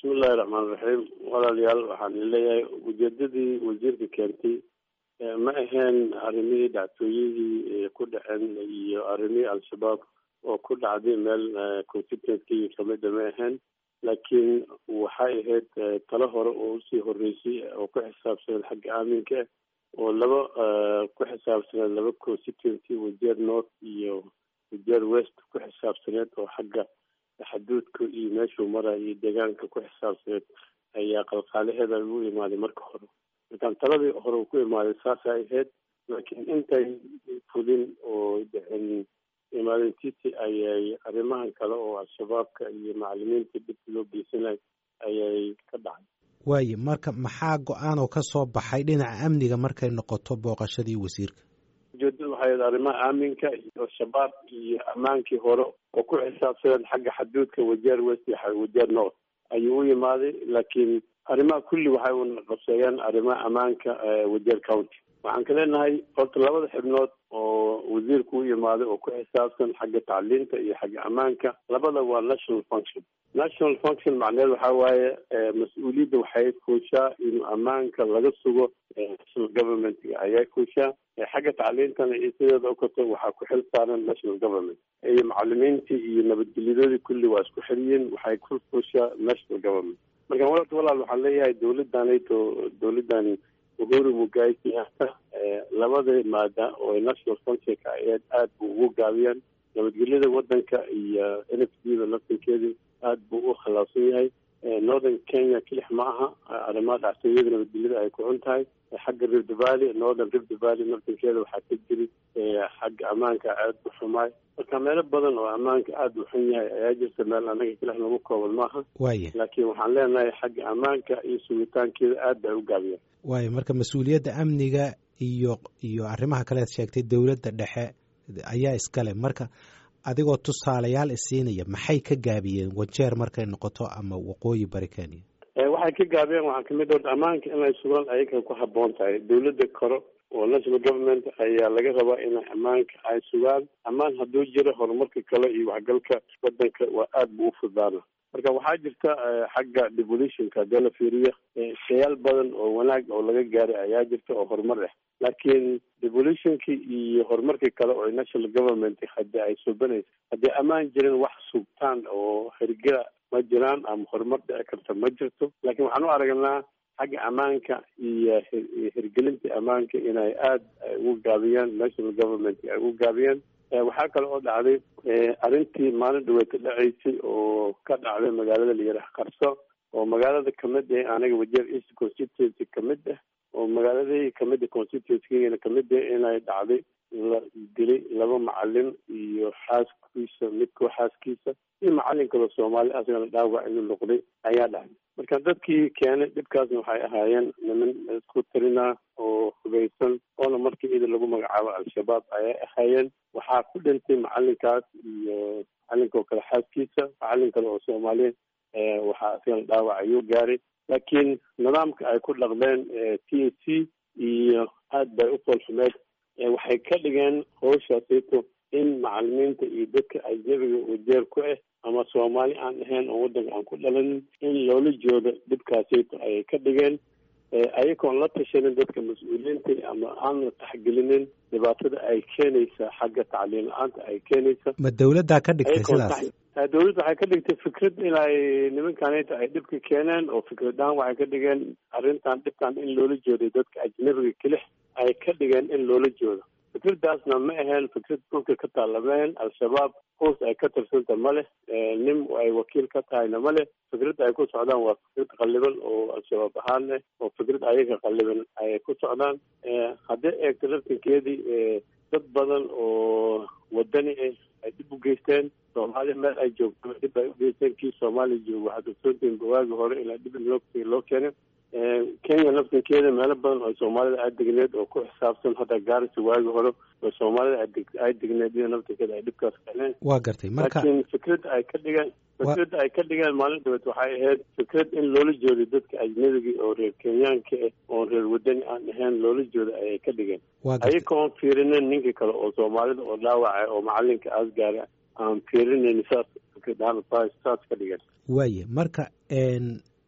bismillahi raxmaan raxiim walaalayaal waxaan leeyahay ujeedadii wasiirka keentay ma ahayn arrimihii dhactooyadii ku dhaceen iyo arrimihii al-shabaab oo ku dhacday meel constituentkii kamida ma ahayn laakiin waxay ahayd talo hore oo usii horeysay oo ku xisaabsaneed xagga aaminka oo laba ku xisaabsaneed laba constituency wajeer north iyo wajeer west ku xisaabsaneed oo xagga xaduudka iyo meeshuu maraya iyo deegaanka ku xisaabsaneed ayaa qalqaalaheeda lagu imaaday marka hore markaan taladii hore uu ku imaaday saasay ahayd laakiin intay fulin oo dhicin imaadeen titi ayay arrimahan kale oo al-shabaabka iyo macalimiinta dhibka loo geysanay ayay ka dhacay waaye marka maxaa go-aan oo ka soo baxay dhinaca amniga markay noqoto booqashadii wasiirka ujeedada waxay ahayd arrimaha aaminka iyo shabaab iyo ammaankii hore oo ku xisaabsaneen xagga xaduudka wajeer west iyo wajeer north ayuu u yimaaday laakiin arrimaha kulli waxay u qabseeyeen arrimaha ammaanka wajeer county waxaan ka leenahay horta labada xibnood oo wasiirku u yimaaday oo ku xisaabsan xagga tacliinta iyo xagga ammaanka labada waa national function national function macneed waxaa waaye mas-uuliyadda waxay kuushaa inuu ammaanka laga sugo national government ayay kuushaa xagga tacliintana iyo sideeda okato waxaa ku xil saaran national government iyo macalimiintii iyo nabadgelyadoodii kulli waa isku xiriyiin waxay ku kuushaa national government marka walata walaal waxaan leeyahay dawladdanayto dawladdan uhuru mugai kenyatta labada maada oo national functionka aheed aada buu ugu gaabiyaan nabadgelyada wadanka iyo n f d da laftankeedu aada buu u khilaafsan yahay northern kenya kelix ma aha arrimaha dhactooyada nabadgelyada ay ku xun tahay xagga rift valley northern rift valley laftankeeda waxaa ka jiri xagga ammaanka aada u xumaay marka meelo badan oo ammaanka aada u xun yahay ayaa jirta meel anaga kelix nagu kooban maaha waaye laakiin waxaan leenahay xagga ammaanka iyo sugitaankeeda aad bay u gaabiyaan waayo marka mas-uuliyadda amniga iyo iyo arrimaha kaleed sheegtay dowladda dhexe ayaa iskale marka adigoo tusaalayaal isiinaya maxay ka gaabiyeen wajeer markay noqoto ama waqooyi bari kenya waxay ka gaabiyeen waxaa kamid horta ammaanka inay sugaan ayaga ku haboon tahay dawladda kore oo national government ayaa laga rabaa inay ammaanka ay sugaan ammaan hadduu jiro horumarka kale iyo waxgalka wadanka waa aada buu u fudaana marka waxaa jirta xagga devolutionka hadee la fiiriyo shayaal badan oo wanaag oo laga gaaray ayaa jirta oo horumar ah laakiin devolutionki iyo horumarkii kale oo national government hadii ay subanaysa haddii ammaan jirin wax sugtaan oo hergela ma jiraan ama horumar dhici karta ma jirto laakiin waxaan u aragnaa xagga ammaanka iyo hirgelinta ammaanka inay aada ugu gaabiyaan national government ay ugu gaabiyaan waxaa kale oo dhacday arrintii maalin dhaweeta dhaceysay oo ka dhacday magaalada layaraha qarso oo magaalada kamid ah aniga wajeer east constituency kamid ah oo magaaladii kamida constituency kamid ah inay dhacday la dilay laba macalin iyo xaaskiisa midkoo xaaskiisa iyo macalin kaloo soomaali asagana dhaawac inuu noqday ayaa dhacday marka dadkii keenay dhibkaasna waxay ahaayeen niman isku tirinaa oo hubeysan oona markii ida lagu magacaabo al-shabaab ayay ahaayeen waxaa ku dhintay macalinkaas iyo macalinkoo kale xaaskiisa macalin kale oo soomaaliya waxaa isagana dhaawac ayuu gaaray laakiin nidaamka ay ku dhaqdeen t a c iyo aad bay u foolxumeed waxay ka dhigeen howshaasito in macalimiinta iyo dadka ajnabiga wajeer ku ah ama soomaali aan ahayn oo wadanka aan ku dhalanin in loola joodo dhibkaasito ayay ka dhigeen ayagoon la tashanin dadka mas-uuliyiinta ama aan la taxgelinin dhibaatada ay keenaysa xagga tacliim la-aanta ay keenaysa ma dawladdaa ka dhigtay sidaas dawladda waxay ka dhigtay fikrad inay nimankanita ay dhibka keeneen oo fikradahaan waxay ka dhigeen arrintan dhibkan in loola jooday dadka ajnabiga kelix ay ka dhigeen in loola joodo fikradaasna ma aheen fikrad dhulka ka taalameen al-shabaab hoos ay ka tirsanta ma leh nin ay wakiil ka tahayna ma leh fikradda ay ku socdaan waa fikrad qalliban oo al-shabaab ahaan leh oo fikrad ayaga qalliban ay ku socdaan haddii eegto laftinkeedii dad badan oo wadani ah ay dhib u geysteen soomaali meel ay joogto dhib ay u geysteen kii soomaaliya joogo waxaad ogsoontihiin bawaagi hore ilaa dhib loo loo keenay kenya laftinkeeda meelo badan oo soomaalida ay degneed oo ku xisaabsan hadda gaarisa waagi hore oo soomaalida ay degneed iyada laftinkeeda ay dhibkaas keeneen waa gartay marka laakiin fikradda ay ka dhigeen fikradda ay ka dhigeen maalin dhabeed waxay ahayd fikrad in loola jooday dadka ajnabiga oo reer kenyaanka ah oon reer wadani aan ahayn loola jooda ayay ka dhigeen ayagoon fiirinin ninkii kale oo soomaalida oo dhaawacay oo macalinka aas gaara aan fiirinayn saas fikradahaan saas ka dhigeen waaye marka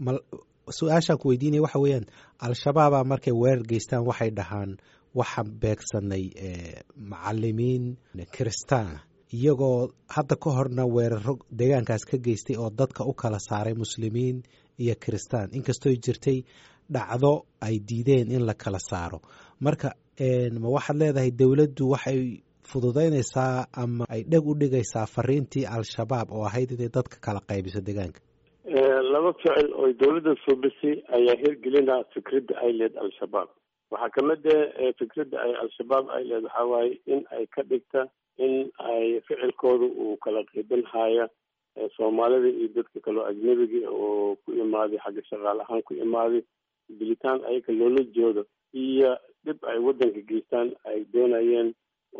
mal su-aashaan ku weydiinaya waxa weeyaan al-shabaabaa markay weerar geystaan waxay dhahaan waxaan beegsanay macalimiin kiristaana iyagoo hadda ka horna weeraro deegaankaas ka geystay oo dadka u kala saaray muslimiin iyo kiristaan inkastoo jirtay dhacdo ay diideen in la kala saaro marka ma waxaad leedahay dowladdu waxay fududaynaysaa ama ay dheg u dhigaysaa fariintii al-shabaab oo ahayd inay dadka kala qaybiso deegaanka laba ficil oo dowladda suubisay ayaa hirgelinaa fikradda ay leed al-shabaab waxaa kamid ah fikradda ay al-shabaab ay leed waxaa waaye in ay ka dhigta in ay ficilkooda uu kala qaybin haya soomaalida iyo dadka kaloo ajnabiga oo ku imaaday xagga shaqaal ahaan ku imaaday bilitaan ayaga loola joodo iyo dhib ay waddanka geystaan ay doonayeen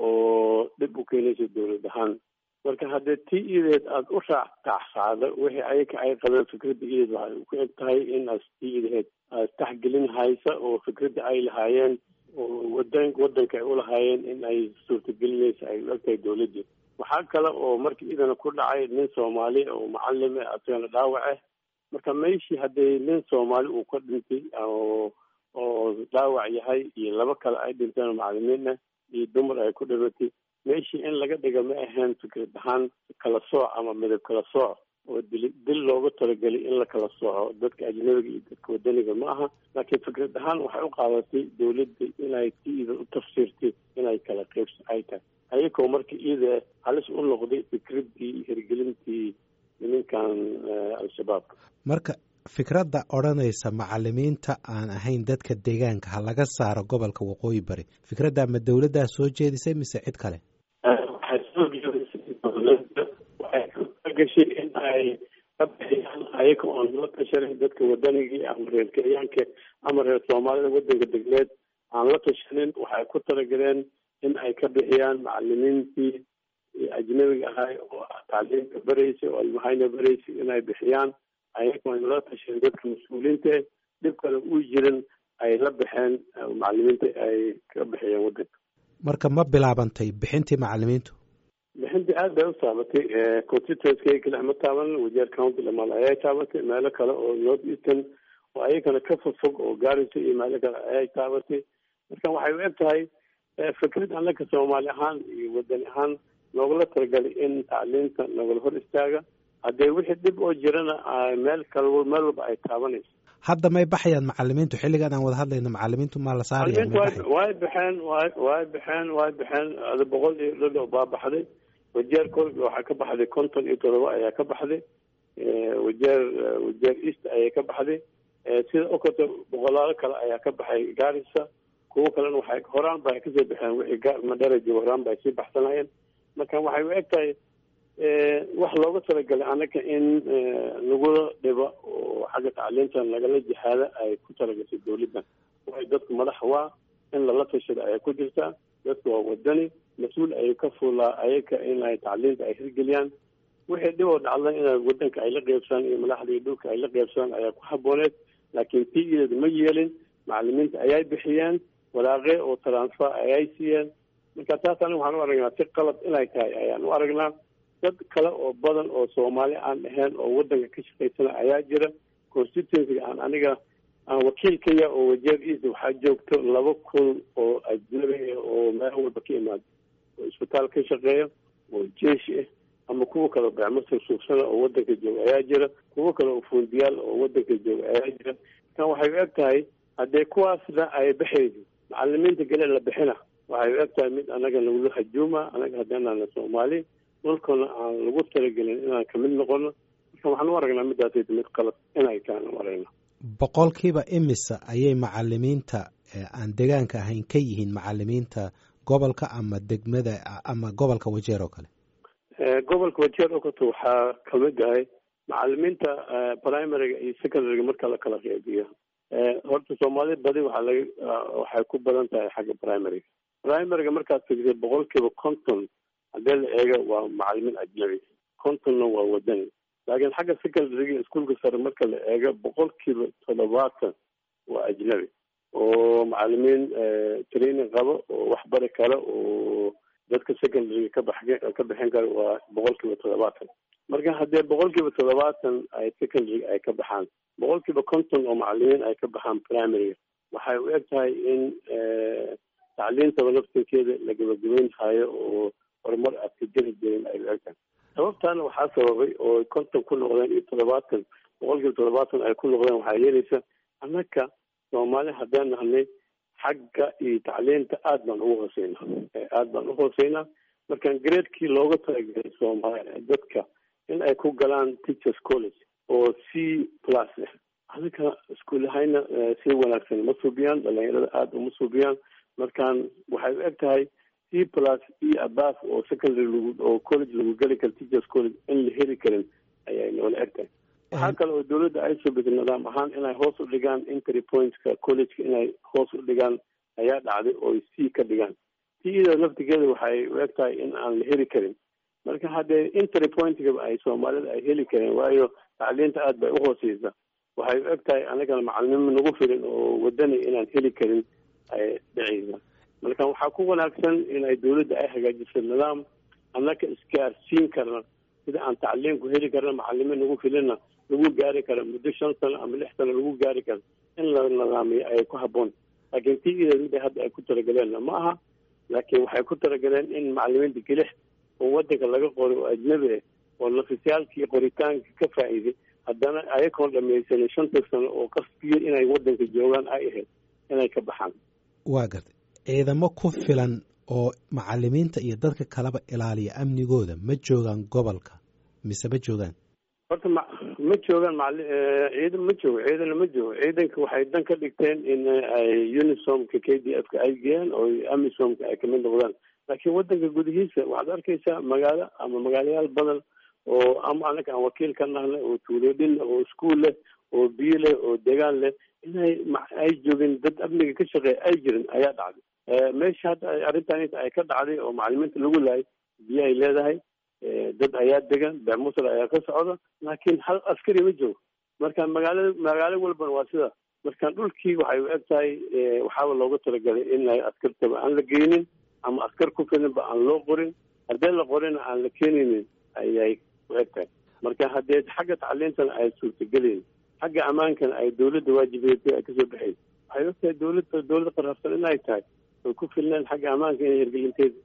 oo dhib u keenaysa dowlad ahaan marka haddee tii ideed aada u raac taxsaada wixii ayaga ay qabeen fikradda ideed waxay ku eg tahay in as tii ideed aad taxgelin haysa oo fikradda ay lahaayeen oo wadan waddanka ay ulahaayeen in ay suurtagelinaysa ay u eg tahay dowladdii waxaa kale oo markii idana ku dhacay nin soomaali oo macallim ah asagana dhaawac ah marka meeshii haddii nin soomaali uu ka dhintay oo oo dhaawac yahay iyo laba kale ay dhinteen macalimiin ah iyo dumar ay ku dhimatay meeshii in laga dhiga ma ahayn fikrad ahaan kala sooc ama midab kala sooc oo dil dil looga talagelay in la kala sooco dadka ajnabiga iyo dadka wadaniga ma aha laakiin fikrad ahaan waxay u qaadatay dowladda inay si ida u tafsiirtay inay kala qeybs ay tahay ayagoo marka iyada halis u noqday fikraddii hirgelintii nimankan al-shabaab marka fikradda odhanaysa macalimiinta aan ahayn dadka deegaanka ha laga saaro gobolka waqooyi bari fikradda ma dowladdaa soo jeedisay mise cid kale waxay soo jeedisay dowladda waxay ka gashay in ay ka bixiyaan ayaga oon la tashanin dadka wadanigii ama reer kenyaanka ama reer soomaalida waddanka degneed aan la tashanin waxay ku talagaleen in ay ka bixiyaan macalimiintii ajnabiga ahay oo tacliimka beraysay oo almahayna beraysay inay bixiyaan ayagoo la tashan dadka mas-uuliyiinta dhib kale uu jirin ay la baxeen macalimiinta ay ka bixiyeen waddanka marka ma bilaabantay bixintii macalimiintu bixintii aad bay u taabatay constituency kale ma taaban wajeer county lamal ayay taabatay meelo kale oo north eastern oo ayagana ka fogfog oo gaarisa iyo meelo kale ayay taabatay marka waxay u eg tahay fikrad annaka soomaali ahaan iyo wadani ahaan loogula talagalay in tacliinta nagala hor istaaga haddee wixii dhib oo jirana meel kal meel walba ay taabanayso hadda may baxayaan macalimiintu xilligan aan wada hadlayno macalimiintu maa la saaraya way baxeen way way baxeen way baxeen ada boqol iyo dhadho baa baxday wajeer kol waxaa ka baxday konton iyo todoba ayaa ka baxday wajeer wajeer east ayaa ka baxday sida okoto boqolaalo kale ayaa ka baxay gaarisa kuwo kalena waxay horaan ba kasoo baxeen wixii madharajo horaan ba ay sii baxsanayeen marka waxay u eg tahay wax looga talagalay annaga in lagula dhibo oo xagga tacliintan lagala jihaada ay ku talagashay dowladdan waayo dadku madax waa in lala tashada ayaa ku jirtaa dadku waa wadani mas-uul ayay ka fuulaa ayaga in ay tacliinta ay hirgeliyaan wixii dhib oo dhacda in wadanka ay la qeybsadaan iyo madaxda iyo dhulka ay la qeybsadaan ayaa ku habooneed laakiin tii iyadeed ma yeelin macalimiinta ayay bixiyeen walaaqe oo transfer ayay siiyeen marka taas aniga waxaan u aragnaa si qalad inay tahay ayaan u aragnaa dad kale oo badan oo soomaali aan ahayn oo waddanka ka shaqaysana ayaa jira constituencyga aan aniga aan wakiilkaya oo wajeer east waxaa joogto laba kun oo ajnabi ah oo meel walba ka imaada oo isbitaal ka shaqeeya oo jeeshi ah ama kuwa kale bacmasir suugsana oo waddanka jooga ayaa jira kuwo kale oo fuundiyaal oo waddanka jooga ayaa jira kan waxay u eg tahay haddee kuwaasna ay baxayso macalimiinta gale la bixina waxay u eg tahay mid anaga nagula hajuuma anaga haddeenaana soomaali dhulkana aan lagu talagelin inaan kamid noqono marka waxaan u aragnaa midaas mid qalad inay tahan u aragna boqolkiiba imisa ayay macalimiinta aan deegaanka ahayn ka yihiin macalimiinta gobolka ama degmada ama gobolka wajeer oo kale gobolka wajeer oo kato waxaa kamid ahay macalimiinta primaryga iyo secondaryga marka la kala qeybiyo horta soomaali badi waxaa laga waxay ku badan tahay xagga primaryga primaryga markaad figsay boqolkiiba conton haddii la eego waa macalimiin ajnabi contonna waa wadani laakiin xagga secondaryga iskuolka sare marka la eego boqolkiiba toddobaatan waa ajnabi oo macalimiin training qabo oo waxbari kale oo dadka secondaryga ka bax ka bixin kara waa boqolkiiba toddobaatan marka haddee boqol kiiba toddobaatan ay secondary ay ka baxaan boqol kiiba konton oo macalimiin ay ka baxaan primaryga waxay u eg tahay in tacliintaba laftinkeeda la gabagabeyn hayo oo horumar aad ka jeri jirin ay u eg tahay sababtaana waxaa sababay oo konton ku noqdeen iyo toddobaatan boqol kiiba toddobaatan ay ku noqdeen waxaa yeelaysa annaka soomaali haddaan nahnay xagga iyo tacliinta aad baan ugu hooseynaa aad baan uhooseynaa markaan graadkii looga talagelay soomaaliya dadka in ay ku galaan teachers college oo c plus ah adinka iskuulahayna si wanaagsan ma suubiyaan dhalinyarada aada uma suubiyaan markaan waxay u eg tahay c plus iyo abaf oo secondary lagu oo college lagu geli karo teachers college in la heli karin ayay noola eg tahay waxaa kale oo dawladda ay subisay nidaam ahaan inay hoos u dhigaan entry pointska collegeka inay hoos u dhigaan ayaa dhacday oo c ka dhigaan tida laftigeeda waxay u eg tahay in aan la heli karin marka haddee entry pointgaba ay soomaalida ay heli kareen waayo tacliinta aad bay uhooseysa waxay u eg tahay anagana macalimiin nagu filan oo wadani inaan heli karin ay dhiceysa marka waxaa ku wanaagsan in ay dawladda ay hagaajiso nidaam annaka isgaarsiin karna sida aan tacliinku heli karna macalimiin nagu filinna lagu gaari karo muddo shan sano ama lix sano lagu gaari karo in la nidaamiyo ay ku habboon laakiin ti ida mid hadda ay ku talagaleen ma aha laakiin waxay ku talagaleen in macalimiinta gelix oo wadanka laga qori oo ajnabi ah oo nafisyaalkii qoritaanka ka faa'iiday haddana ayagoon dhamaysanin shanta sano oo qasbiya inay wadanka joogaan ay ahayd inay ka baxaan waa gartay ciidamo ku filan oo macalimiinta iyo dadka kaleba ilaaliya amnigooda ma joogaan gobolka mise ma joogaan horta ma ma joogaan macali ciidan ma joogo ciidana ma joogo ciidanka waxay dan ka dhigteen in ay unisomka k d f ka ay geeyaan oo amisomka ay kamid noqdaan laakiin wadanka gudihiisa waxaad arkaysaa magaalo ama magaalayaal badan oo ama anaga aan wakiil ka nahnay oo tuuloodhin oo iskuol leh oo biyo leh oo degaan leh inay ay joogin dad amniga ka shaqeeya ay jirin ayaa dhacday meesha hadda arrintan ay ka dhacday oo macalimiinta lagu laayay biyo ay leedahay dad ayaa degan beemusal ayaa ka socda laakiin hal askari ma joogo marka magaalada magaalo walbana waa sida marka dhulkii waxay u eg tahay waxaaba looga talagalay in ay askartaba aan la geynin ama askar ku filinba aan loo qorin haddii la qorina aan la keenaynin ayay u eg tahay marka haddee xagga tacliintana ay suurtagelayn xagga ammaankana ay dawladda waajibeed ay kasoo baxayn waxay og tahay dawladda dawladda qarabsan in ay tahay oy ku filneen xagga ammaanka inay hirgelinteeda